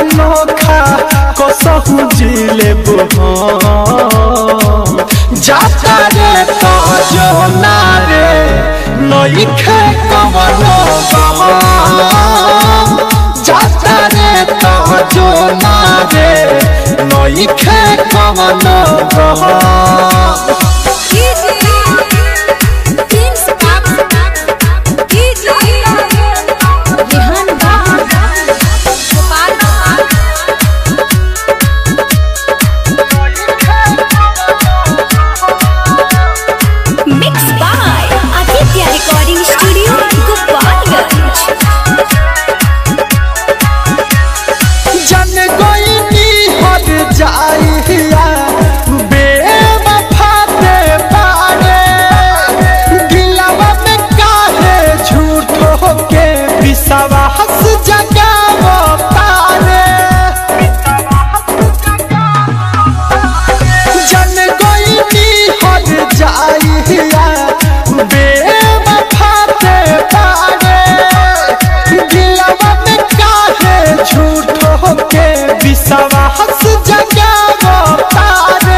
अनोखा कसहु जिले हम जाता रे तो जो ना रे नइखे कवनो गम जाता रे तो जो ना रे नइखे कवनो गम Mixed by Aditya Recording Studio, Gopalganj. जन गोइनी हट जाइया बेवफा दे पारे दिलवा में काहे झूठो के विश्वास जगावो तारे जन गोइनी हट जाइया बेवफा दे पारे दिलवा में काहे झूठो के विश्वास जगावो तारे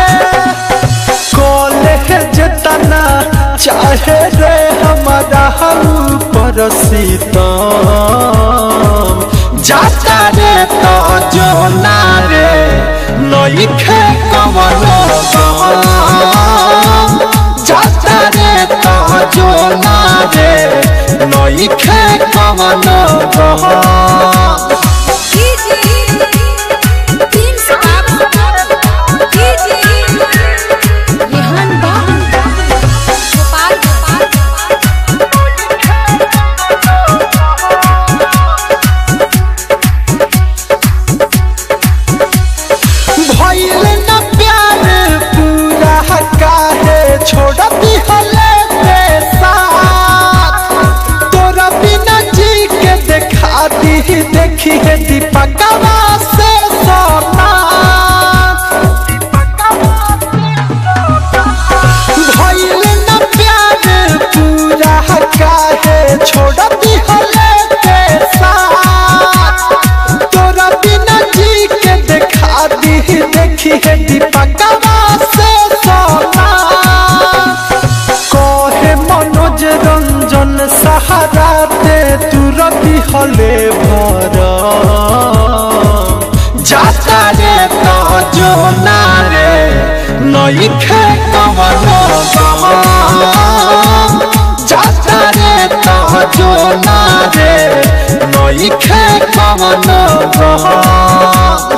कॉलेज तना चाहे रे हमारा ऊपर सीतम जाता रे तो जो ना रे नइखे कवनो गम जाता रे तो जो ना रे नइखे कवनो गम भइल न प्यार पूरा काहे छोड़ती हले ते साथ तोरा बिना जी के देखा दी देखी है दीपकवा से सोना भइल न प्यार पूरा काहे छोड़ती हले ते साथ तोरा बिना जी के देखा दी देखी है दीपकवा से सोना कहे मनोज रंजन सहारा दे तू रति हले भर जाता रे तो जो ना रे नइखे कवनो गम जाता रे तो जो ना रे नइखे कवनो गम